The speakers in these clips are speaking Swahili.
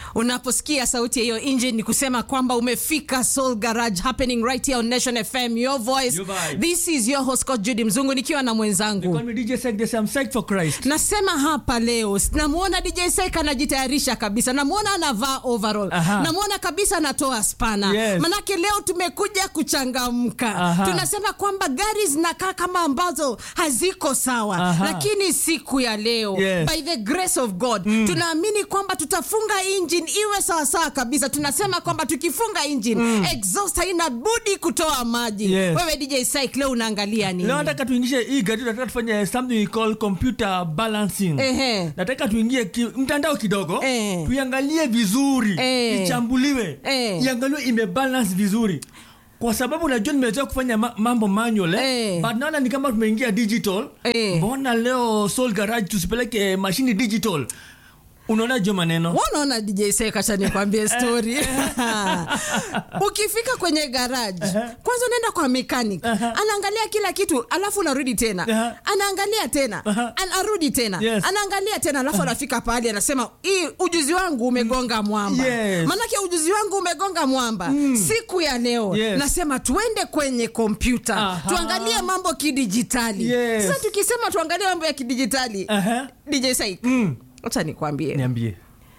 unaposikia sauti ya hiyo engine ni kusema kwamba umefika soul garage happening right here on nation fm your voice Your vibe. this is your host coach judy mzungu nikiwa na mwenzangu Call me DJ Sek, they say I'm psyched for Christ. nasema hapa leo namwona dj sek anajitayarisha kabisa namwona anavaa overall Aha. namwona kabisa anatoa spana Yes. manake leo tumekuja kuchangamka Aha. tunasema kwamba gari zinakaa kama ambazo haziko sawa Aha. lakini siku ya leo Yes. by the grace of god mm. tunaamini kwamba tutafunga engine iwe sawasawa kabisa tunasema kwamba tukifunga engine mm. exhaust haina budi kutoa maji Yes. wewe dj sik leo unaangalia nini Leo nataka tuingishe hii gari, nataka tufanye something we call computer balancing. Ehe. Nataka tuingie ki, mtandao kidogo Eh. tuiangalie vizuri Eh. ichambuliwe Eh. iangaliwe imebalance vizuri kwa sababu najua nimezoea kufanya ma- mambo manual eh? Eh. but naona ni kama tumeingia digital Eh. mbona leo soul garage tusipeleke mashini digital unaona jo maneno wanaona dj sekacha nikwambie story ukifika kwenye garage kwanza unaenda kwa mechanic anaangalia kila kitu alafu unarudi tena Aha. anaangalia tena anarudi tena Yes. anaangalia tena alafu anafika pahali anasema hii ujuzi wangu umegonga mwamba Yes. manake ujuzi wangu umegonga mwamba siku ya leo Yes. nasema tuende kwenye kompyuta Aha. tuangalie mambo kidijitali Yes. sasa tukisema tuangalie mambo ya kidijitali Aha. dj saik Mm. acha nikwambie niambie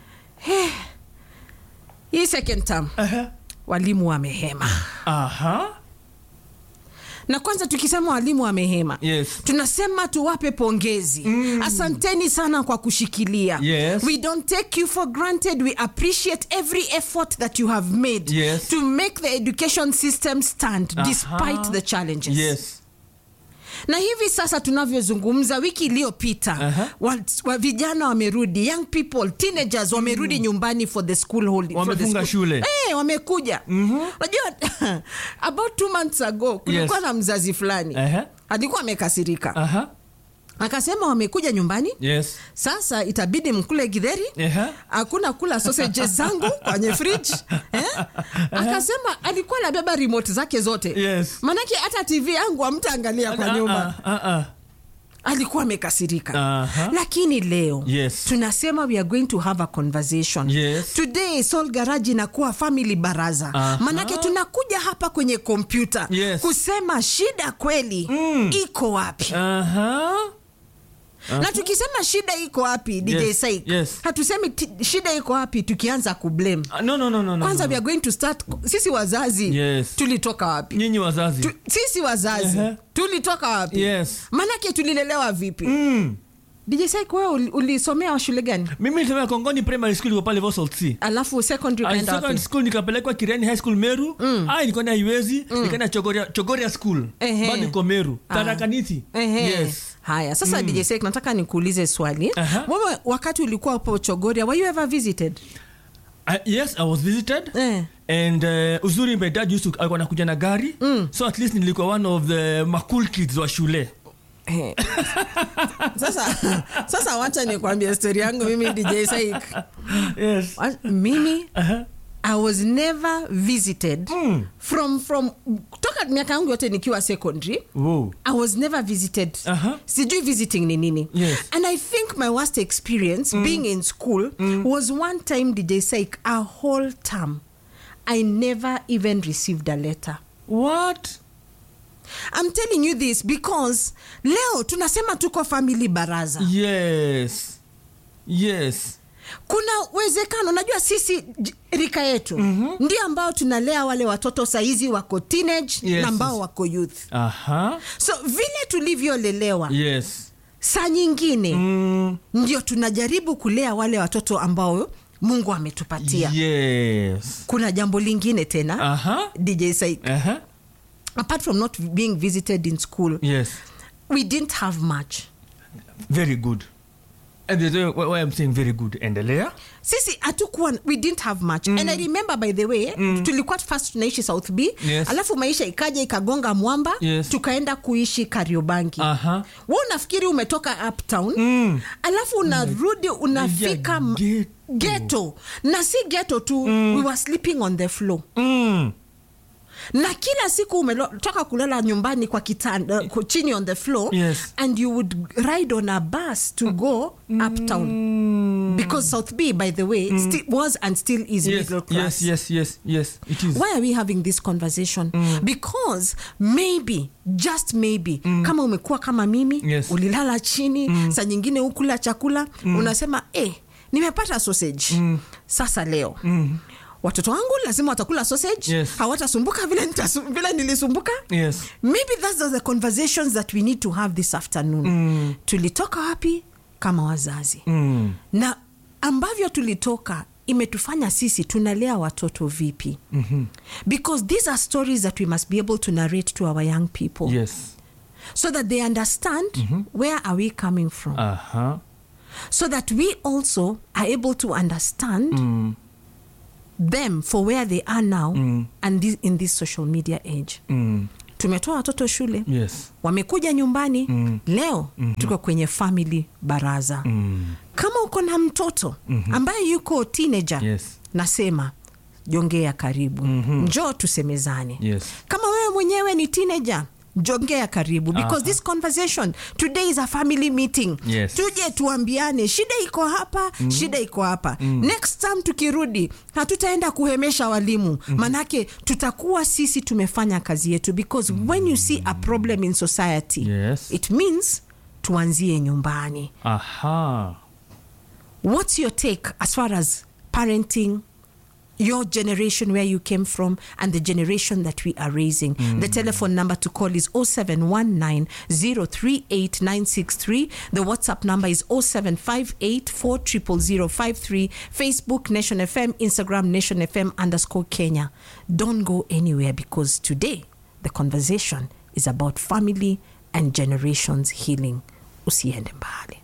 hii second term Aha. walimu wamehema Aha. na kwanza tukisema walimu wamehema Yes. tunasema tuwape pongezi mm. asanteni sana kwa kushikilia Yes. we don't take you for granted we appreciate every effort that you have made Yes. to make the education system stand Aha. despite the challenges yes na hivi sasa tunavyozungumza wiki iliyopita Aha. wa, wa vijana wamerudi young people teenagers wamerudi nyumbani for the school holiday for the Wamefunga school- shule. Eh, wamekuja unajua about two months ago kulikuwa Yes. na mzazi fulani Aha. alikuwa amekasirika Aha. akasema wamekuja nyumbani yes sasa itabidi mkule gidheri Aha. hakuna kula sausages zangu kwenye fridge eh? akasema alikuwa anabeba remote zake zote Yes. manake hata tv yangu amtaangalia kwa Ah, nyumba ah, ah, ah. alikuwa amekasirika Aha. lakini leo Yes. tunasema we are going to have a conversation Yes. today soul garage inakuwa family baraza Aha. manake tunakuja hapa kwenye kompyuta Yes. kusema shida kweli mm. iko wapi Aha. na tukisema shida iko wapi dj Yes, Saik, yes. hatusemi ti- shida iko wapi tukianza kublame Ah, no, no, no, no, no, kwanza no. we are going to start sisi wazazi Yes. tulitoka wapi nyinyi wazazi tu, sisi wazazi Ehe. tulitoka wapi Yes. manake tulilelewa vipi mm. dj Saik, wewe uli- ulisomea wa shule gani mimi nilisomea kongoni primary school iko pale Vosol C alafu secondary Ah, ukaenda secondary wapi school nikapelekwa kireni high school meru mm. ai nikaenda iwezi mm. nikaenda chogoria, chogoria school Ehe. bado iko meru Ah. tarakaniti Ehe. yes haya sasa dj Saik, nataka nikuulize swali Aha. wewe wakati ulikuwa hapo chogoria were you ever visited Uh, yes i was visited Eh. and uh, uzuri my dad used to alikuwa nakuja na gari mm. so at least nilikuwa one of the macool kids wa shule Eh. sasa sasa wacha nikwambie stori yangu mimi dj Saik. yes Wa- mimi uh-huh. i was never visited Mm. from from toka miaka yangu yote nikiwa secondary Whoa. i was never visited Aha. sijui visiting ni nini Yes. and i think my worst experience being in school was one time dj Saik, a whole term i never even received a letter what i'm telling you this because leo tunasema tuko family baraza yes yes kuna uwezekano najua sisi j- rika yetu mm-hmm. ndio ambao tunalea wale watoto saizi wako teenage Yes. na ambao wako youth aha so vile tulivyolelewa yes saa nyingine mm. ndio tunajaribu kulea wale watoto ambao mungu ametupatia yes kuna jambo lingine tena aha dj Saik. aha apart from not being visited in school yes we didn't have much very good and the way why i'm saying very good endelea sisi hatukuwa we didn't have much mm. and i remember by the way mm. tulikuwa first tunaishi south b Yes. alafu maisha ikaja ikagonga mwamba Yes. tukaenda kuishi kariobangi aha we unafikiri umetoka uptown Mm. alafu unarudi unafika m- ghetto. ghetto na si ghetto tu mm. we were sleeping on the floor mm. na kila siku umetoka kulala nyumbani kwa kitanda ku- chini on the floor Yes. and you would ride on a bus to go uptown Mm. because south b by the way still was and still is yes, middle class yes, yes, yes, yes. It is. why are we having this conversation because maybe just maybe kama umekuwa kama mimi Yes. ulilala chini saa nyingine ukula chakula unasema eh, nimepata sausage sasa leo watoto wangu lazima watakula sausage Yes. hawatasumbuka vile, nitasu- vile nilisumbuka Yes. maybe that's the conversations that we need to have this afternoon tulitoka wapi kama wazazi Mm. na ambavyo tulitoka imetufanya sisi tunalea watoto vipi mm-hmm. because these are stories that we must be able to narrate to our young people Yes. so that they understand where are we coming from Uh-huh. so that we also are able to understand them for where they are now and this, in this social media age Mm. tumetoa watoto shule Yes. wamekuja nyumbani leo tuko kwenye family baraza kama uko na mtoto ambaye yuko teenager Yes. nasema jongea karibu njoo tusemezane Yes. kama wewe mwenyewe ni teenager jongea karibu because Aha. this conversation today is a family meeting Yes. tuje tuambiane shida iko hapa shida iko hapa next time tukirudi hatutaenda kuhemesha walimu manake tutakuwa sisi tumefanya kazi yetu because when you see a problem in society Yes. it means tuanzie nyumbani Aha. what's your take as far as parenting your generation where you came from and the generation that we are raising the telephone number to call is 0719038963 the whatsapp number is 0758400053 facebook nation fm instagram nation fm underscore kenya don't go anywhere because today the conversation is about family and generations healing usiende mbali